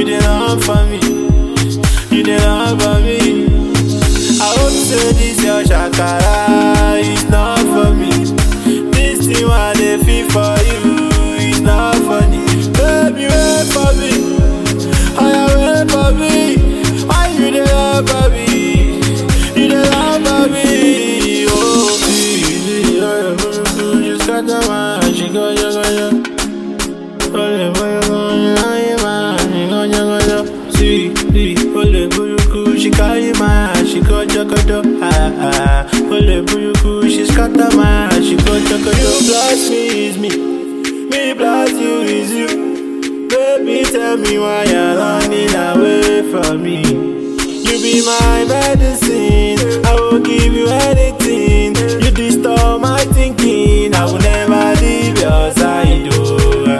dey run for me? You dey run for me? I hope say this your shakara is not for me. This thing I dey feel for you is not funny. Baby, wait for me. Oh, wait for me. Why you dey run for me? You dey run for me. Oh, baby, oh, you scatter my heart. She go, yo, go, yo. Ole boyoko, aye ma, she go jogodo. See, see, ole buruku, she carry my heart, she go jogodo. Ah ah, ole buruku, she scatter my heart, she go jogodo. You bless me is me, me bless you is you. Baby, tell me why you're running away from me. You be my medicine, I will give you anything. You disturb my thinking, I will never leave your side. Oh.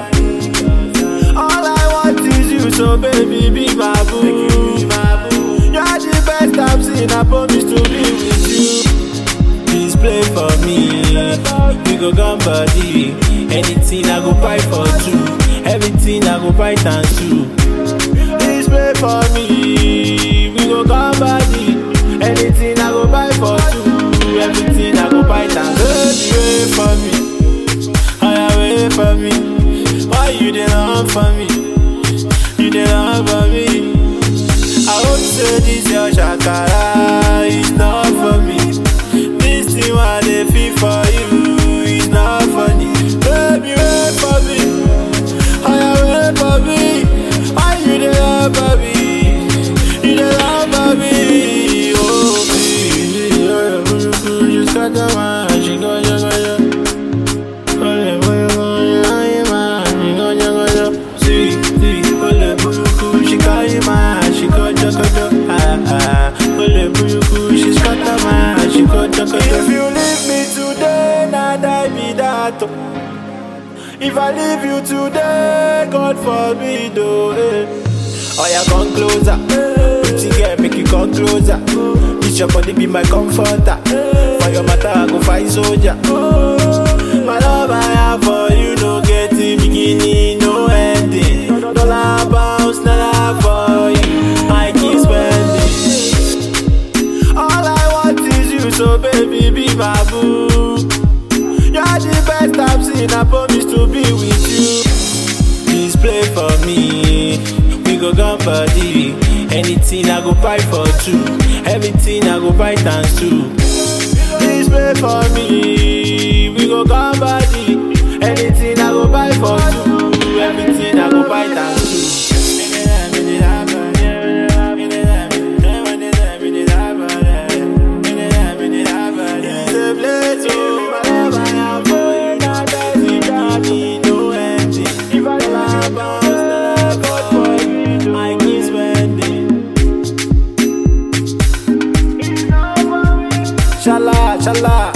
All I want is you, so baby, be my boo. You're the best I've seen, I promise to be with you. Please play for me, we go gun body. Anything I go buy for two, everything I go buy times two. Please play for me, we go gun body. Anything I go buy for two, everything I go buy times two. Baby, wait for me, I wait for me. Why you dey run for me? You dey run for me. I hope say this your shakara is not for me. This thing I dey feel for you is not funny. Baby, wait for me. Oh, wait for me. Why you dey run for me? You dey run for me. Oh, baby, oh, buruku, you scatter my heart, she go, yo, go, yo. Ole boyoko, aye ma, she go jogodo. See, see, ole buruku, she carry my heart, she go jogodo. Ah ah, ole buruku, she scatter my heart, she go jogodo. If you leave me today, na die be that. oh. If I leave you today, God forbid, oh eh. Oh yeah, come closer. Pretty girl, make you come closer. This your body be my comforter. For your matter, I go fight soldier. My love I have for you, no get in beginning, no ending. Dollar bounce, dollar for you. I keep spending. All I want is you, so baby, be my boo. You're the best I've seen, I promise to be with you. Please play for me. We go gun body. Anything I go buy for two. Everything I go buy times two. Please play for me. We go gun body. Anything I go buy for two. Everything I go buy times two. Shala, shala.